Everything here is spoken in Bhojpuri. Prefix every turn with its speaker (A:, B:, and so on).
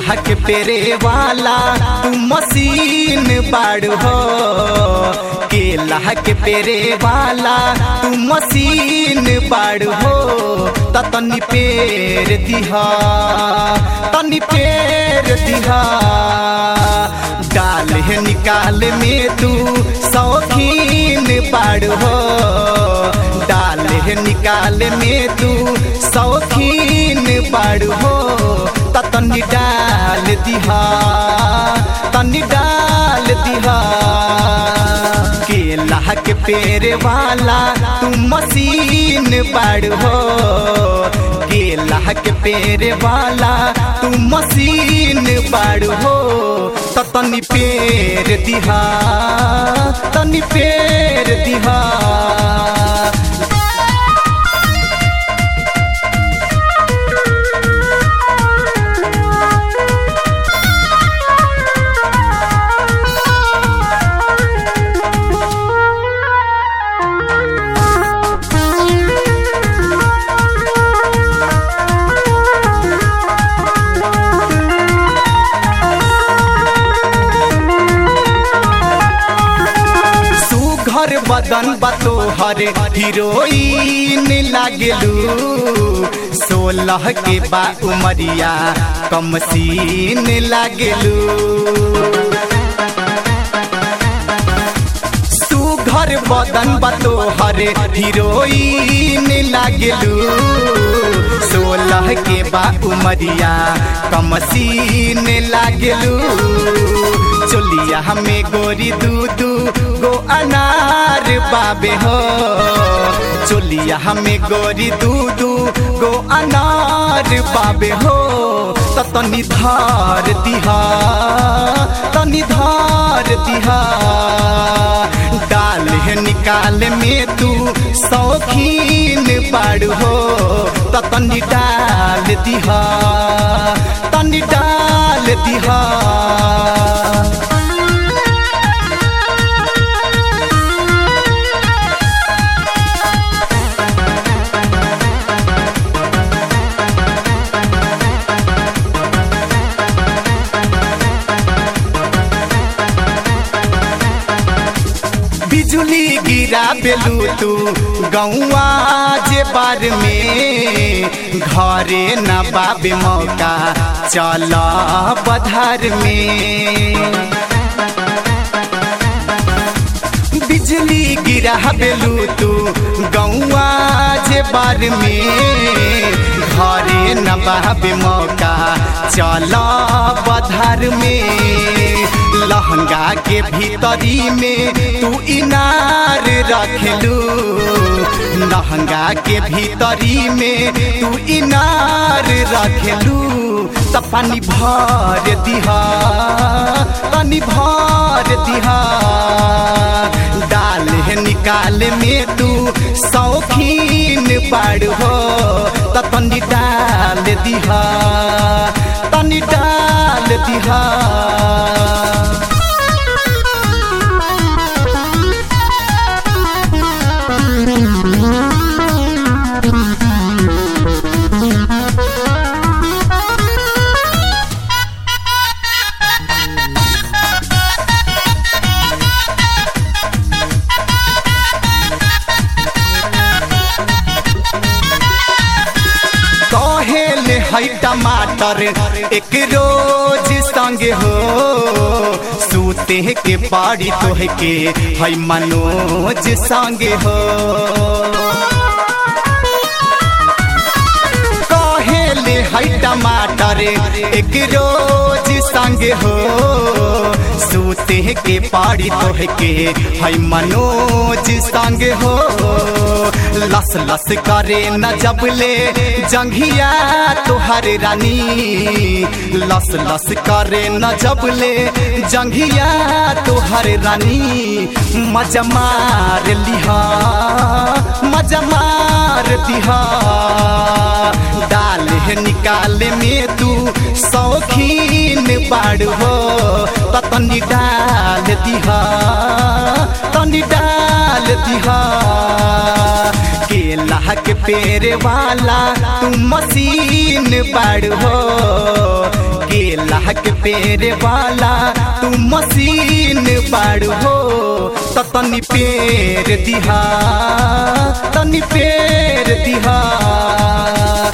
A: केला के पेरे वाला तू मशीन बाड़ हो केला के पेरे वाला तू मशीन बाड़ हो त तनी पेर दिहा तनी पेर दिहा डाल है निकाल में तू शौकीन बाड़ हो डाल है निकाल में तू शौकीन बाड़ हो त तनी डाल दिहा तनी डाल दिहा केला के पेड़ वाला तू मशीन बाड़ हो केला के पेड़ वाला तू मशीन बाड़ हो त तनी पेड़ दिहा तनी पेड़ दिहा सुघर बदन बतो हर हीरोइन लागलू सोलह के बा उमरिया कम सीन लागलू सुघर बदन बतो हर हीरोइन लागलू सोलह के बा उमरिया कम सीन लागलू चोलिया हमें गोरी दूदू गो अनार बाबे हो चोलिया हमें गोरी दूदू गो अनार बाबे हो त तनी धार दिहा तनी धार दिहा डाल है निकाल में तू शौकीन बाड़ हो त तनी डाल दिहा तनी डाल दिहा बिजुली गिरा बेलू तू गौआ जे बार में घरे न बाबे मौका चल बधार में बिजली गिरा बेलू तू गौआ जे बार में घरे न बाबे मौका चल बधार में लहंगा के भीतरी में तू इनार रखलू लहंगा के भीतरी में तू इनार रखलू त पानी भर दिहा पानी भर दिहा डाल है निकाल में तू शौकीन बाड़ हो त तनी डाल दिहा तनी डाल दिहा कहेले है टमाटर एक रोज संगे हो सूते के पाड़ी तोह के है मनोज संगे हो कहेले है टमाटर एक रोज संगे हो सूते के पाड़ी तोह के है मनोज संगे हो लस लस करे न जबले जंघिया तुहर रानी लस लस करे न जबले जंघिया तुहर रानी मजा मार लिहा मजा मार दिहा डाल है निकाल में तू शौकीन बाड़ हो त तनी डाल दिहा तनी डाल दिहा केला के पेड़ वाला तू मशीन बाड़ हो केला के पेड़ वाला तू मशीन बाड़ हो तो तनी पेड़ दिहा तनी पेड़ दिहा